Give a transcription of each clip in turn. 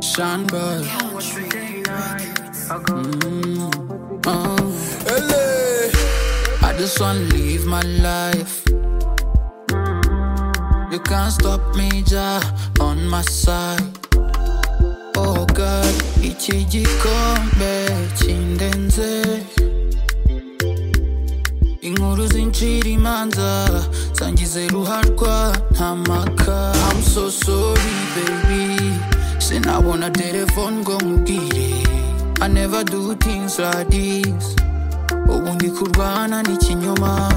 Sean Paul. Mm, oh. I just wanna live my life. You can't stop me, Jah, on my side. Oh God, iki gikombe kindenze. Inkuru zincira imanza zangize ruharwa nta maka I'm so sorry baby sinabona telefone ngo nkubwire I never do things like this ubu ndi kurwana n'ikinyoma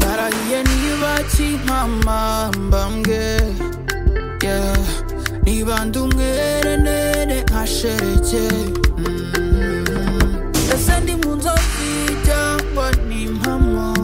narahiye niba kimpama mbambwe yeah. niba ndi umwere nene nkashereke Mm. ese ndi mu nzozi cyangwa ni impamo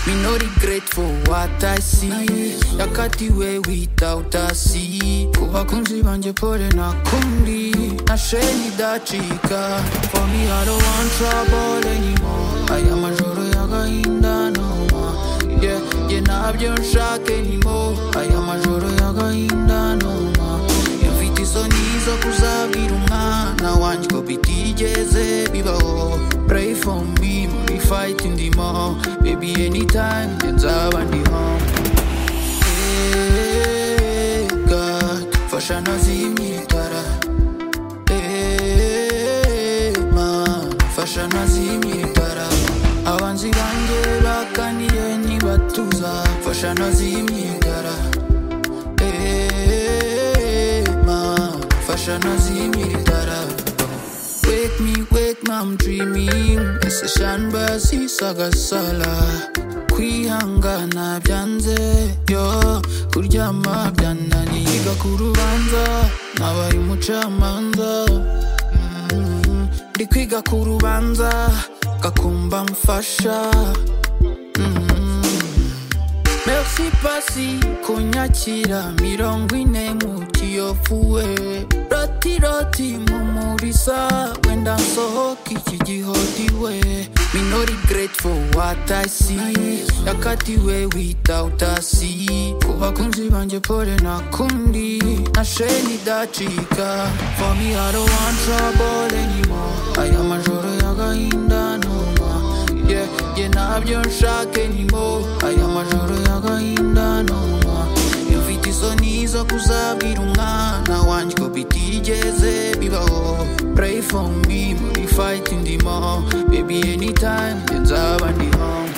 Me no regret for what I see Yakatiwe without a see Ku bakunzi banjye pole nakundi Nasheni dacika For me I don't want trouble anymore Aya majoro y'agahinda no more Yeah, yeah ntabyo nshaka anymore Aya majoro y'agahinda no more Mfite isoni zo kuzabwira umwana wanjye ko bitigeze bibaho Pray for me muri fight ndimo Baby anytime njye nzaba ndi home Hey, God, fasha nazimye itara Hey, man, fasha nazimye itara abanzi banjye bakaniye ntibatuza fasha nazimye itara Hey, man, fasha nazimye itara Wake me, wake me, I'm dreaming Iseshanba sisagasala kwihangana byanze yo kuryama byananiye Yiga ku rubanza nabaye umucamanza Mm, ndi kwiga ku rubanza gakumba mfasha Merci pasi kunyakira mirongo ine mu kiyovuwe roti roti mumurisa wenda nsohoka iki gihodiwe Me no regret for what I see yakatiwe without a see ku bakunzi banjye pole nakundi nasheni dacika for me I don't want trouble anymore aya majoro y'agahinda no more yeah, yeah, ntabyo nshaka anymore aya majoro y'agahinda no more mfite isoni zo kuzabwira umwana wanjye ko bitigeze bibaho pray for me muri fight ndimo baby anytime njye nzaba ndi home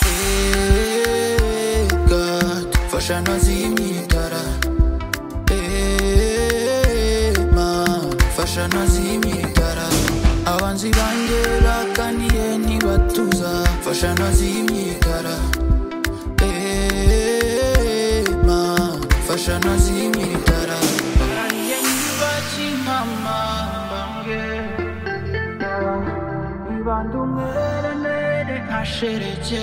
Hey, God, fasha nazimye itara Hey, man, fasha nazimye itara abanzi banjye bakaniye ntibatuza fasha nazimye itara Hey, man, fasha nazimye itara Bakaniye ntibakimama mbambwe Nibanda umwere nere ntashereke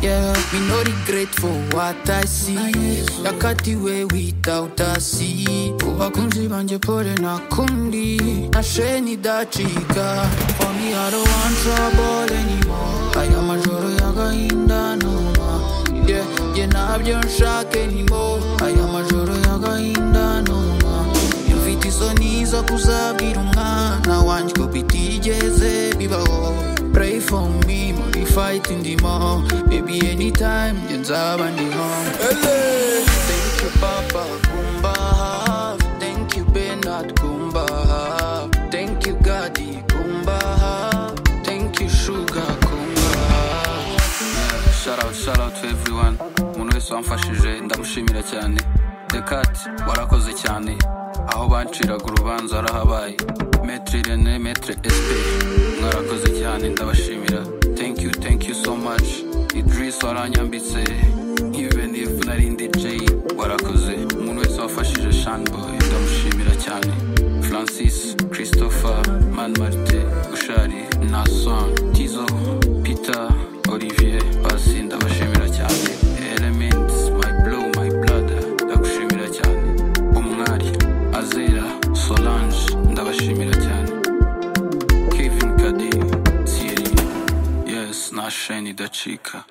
Yeah, me no regret for what I see Yakatiwe without a see Ku bakunzi banjye pole nakundi Nasheni dacika For me I don't want trouble anymore Aya majoro y'agahinda no more Yeah, yeah ntabyo nshaka anymore Aya majoro y'agahinda no more mfite isoni zo kuzabwira umwana wanjye ko bitigeze bibaho pray for me muri fight ndimo baby anytime njye nzaba ndi home thank you papa kumba hafi thank you benard kumba hafi thank you gadi kumba hafi thank you sugar kumba hafi shout out shout out to everyone umuntu wese wamfashije ndamushimira cyane dekati warakoze cyane aho banciraga urubanza warahabaye metre rene metre sp mwarakoze cyane ndabashimira thank you thank you so much idris waranyambitse even if nari ndi j warakoze umuntu wese wafashije shanboy ndamushimira cyane francis christopher man martin gushari nason tizo peter olivier pasi ndabashimira cyane elements my blow my blood ndagushimira cyane umwari azera solange ndabashimira cyane kevin kadi thierry yes na sheni idacika